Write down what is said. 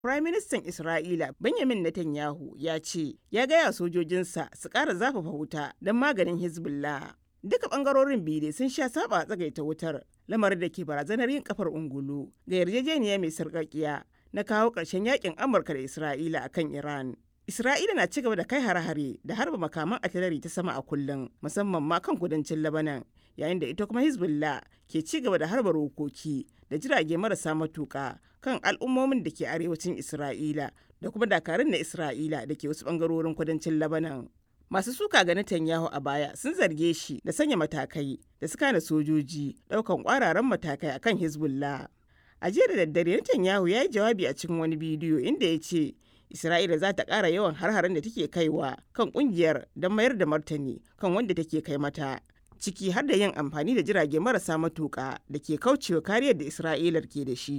Firaministan Isra'ila Benjamin Netanyahu ya ce ya gaya sojojinsa su ƙara zafafa wuta don maganin Hezbollah. Duka ɓangarorin biyu dai sun sha saba a tsagaita wutar lamarin da ke barazanar yin kafar ungulu ga yarjejeniya mai sarƙaƙiya na kawo ƙarshen yakin Amurka da Isra'ila akan Iran. Isra'ila na cigaba da kai hare-hare da harba makaman atilari ta sama a kullum musamman ma kan kudancin Lebanon yayin da ita kuma Hezbollah ke ci gaba da harba rokoki da jirage marasa matuƙa kan al'ummomin da ke arewacin Isra'ila da kuma dakarun na Isra'ila da ke wasu ɓangarorin kudancin Lebanon. Masu suka ga Netanyahu a baya sun zarge shi da sanya matakai da suka hana sojoji ɗaukan ƙwararan matakai akan Hezbollah. A jiya da daddare Netanyahu ya yi jawabi a cikin wani bidiyo inda ya ce Isra'ila za ta ƙara yawan har-haren da take kaiwa kan ƙungiyar don mayar da martani kan wanda take kai mata. Ciki har da yin amfani da jirage marasa matuƙa da ke kaucewa kariyar da Isra'ilar ke da shi.